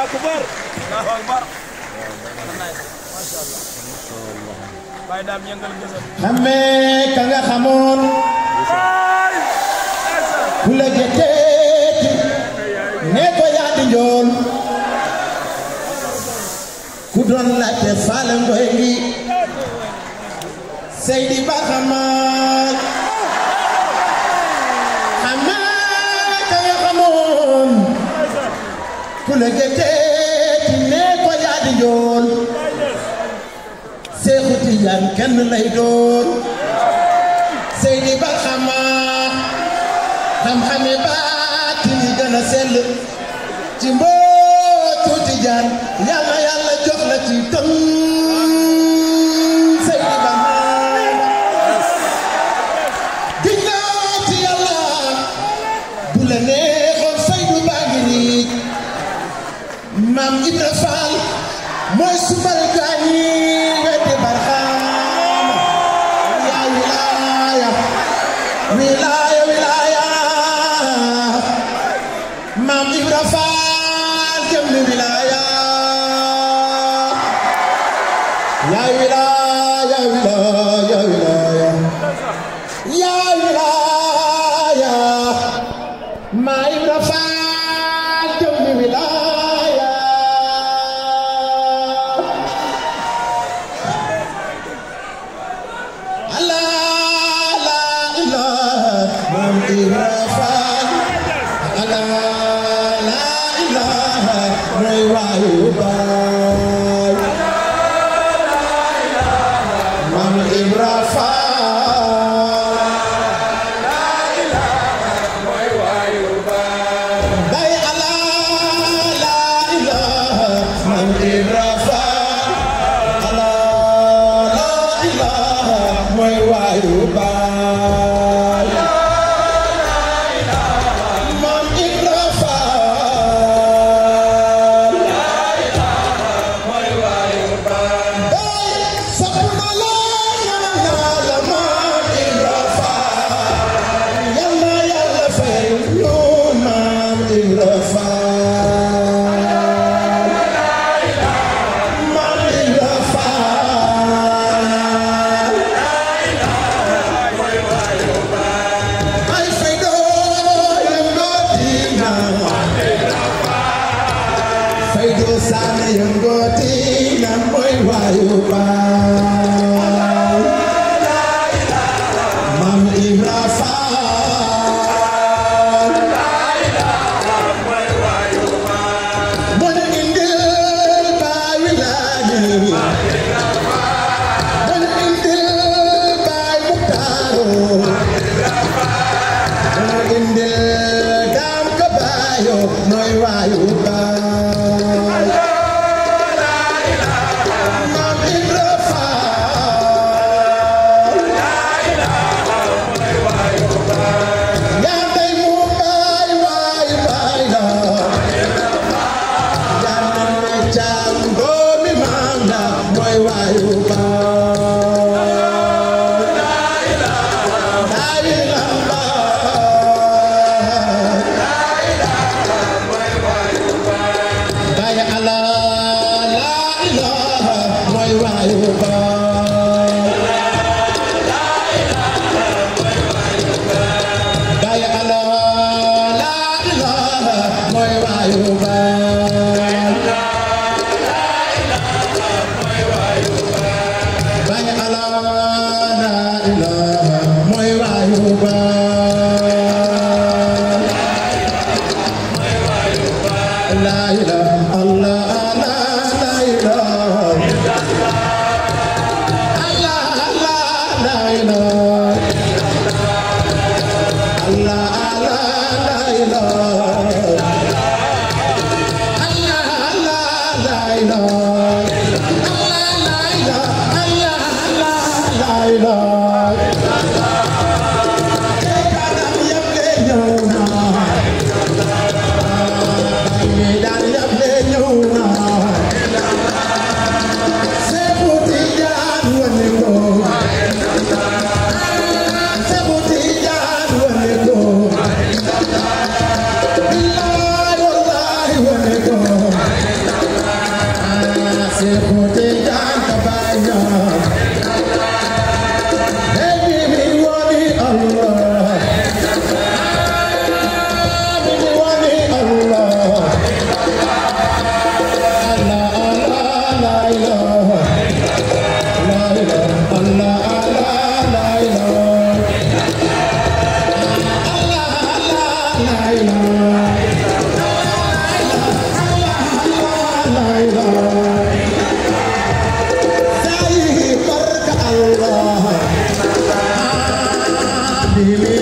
akbar allahu akbar masha allah Baye daam yëngal gësam xamee ka nga xamoon ku la jëteeti ne ko yaa di njool ku doon laajte faale ngoy ngi Seydi Ba xamaat xamee ka nga xamoon ku la jëteeti ne ko yaa di njool Seexu Tijaan kenn lay doon Seydi Ba xamaat xam-xame baati ni gën a sell ci mbootu Tijaan yàlla yàlla jox la ci tën Seydi Ba ginnaaw ci yàlla bu la neexoon Seydu baa ngi nii maam Ibra Faal mooy sumbal gaañi weddi barxaama yaa wilaaya wilaaya wilaaya maam Ibra Faal jëm ni wilaaya yaa wilaaya wilaaya wilaaya yaa wilaaya maam Ibra Faal jëm ni wilaaya Allah la ilaha Maam Ibra Faal Allah la ilaha mooy waayu baay Maam Ibra Faal Baay Allah la ilaha Maam Ibra Faal Allah la ilaha mooy waayu baay Maam Ibra Faal baay sax na la ñaan naa la Maam Ibra Faal yal na Yàlla fay ñu Maam Ibra Faal Maam Ibra Faal ay fay doo yëngoo diina fay doo saane yëngoo diina mooy waayu baay Maam Ibra Faal moo ñu indil baay wilaaye moo ñu indil baay muktaaru moo indil daam ko baayo mooy waayu baay Maam Ibra Faal yaa tey mu baay waay baay la yaa nemme caam doomi maam la mooy waayu baay laa ilaaha Baay ala laa ilaaha mooy waayu baay Baay ala laa ilaaha mooy waayu baay Baay ala laa ilaaha mooy waayu baay La ilaha Allah Allah la ilaha Allah Allah la ilaha Allah Allah la ilaha Allah Allah la ilaha Allah la ilaha Allah Allah la ilaha Kanam yëpp ñëw na Baye daal yëpp ñëw na Seexu Tijaan wane ko Seexu Tijaan wane ko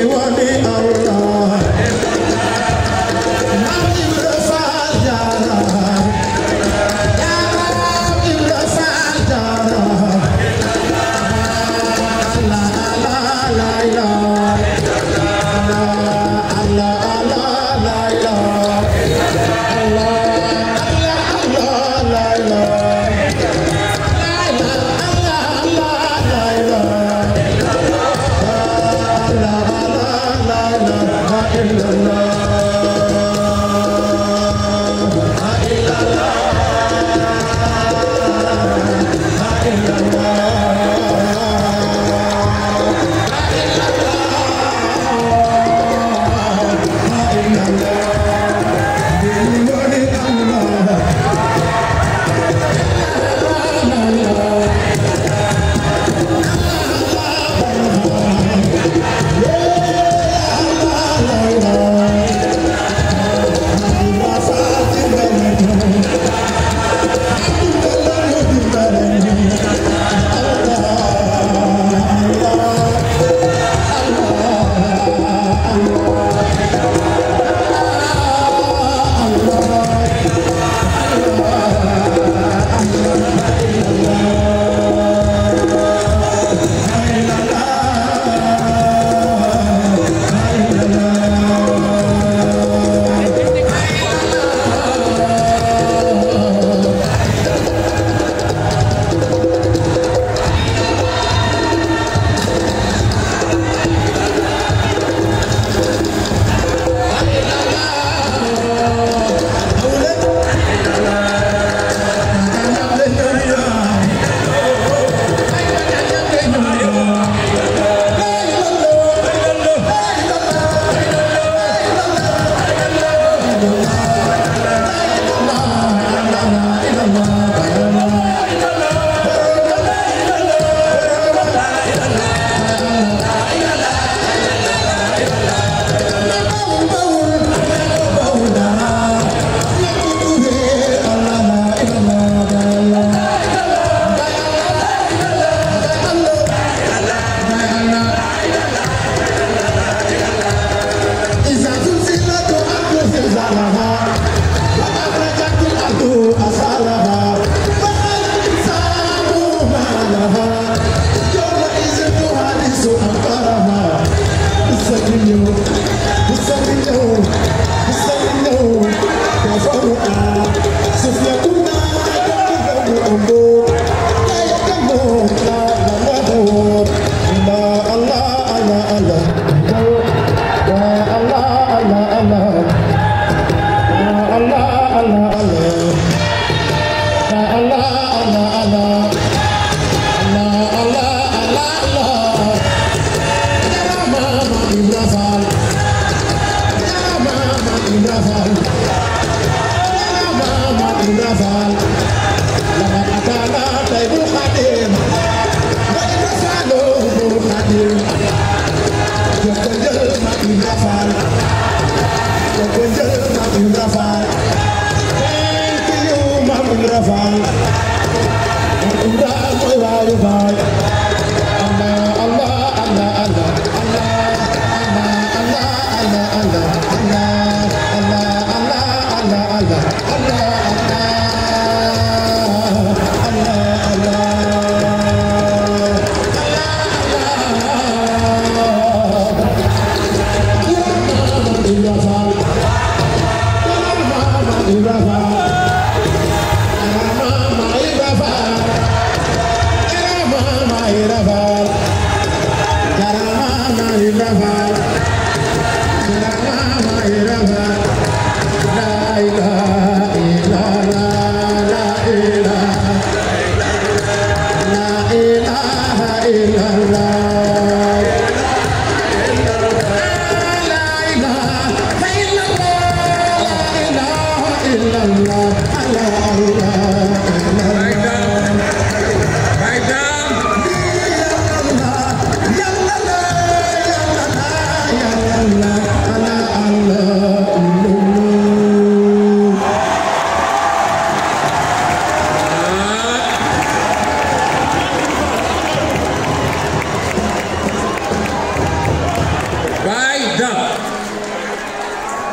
Yalla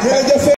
jërëjëf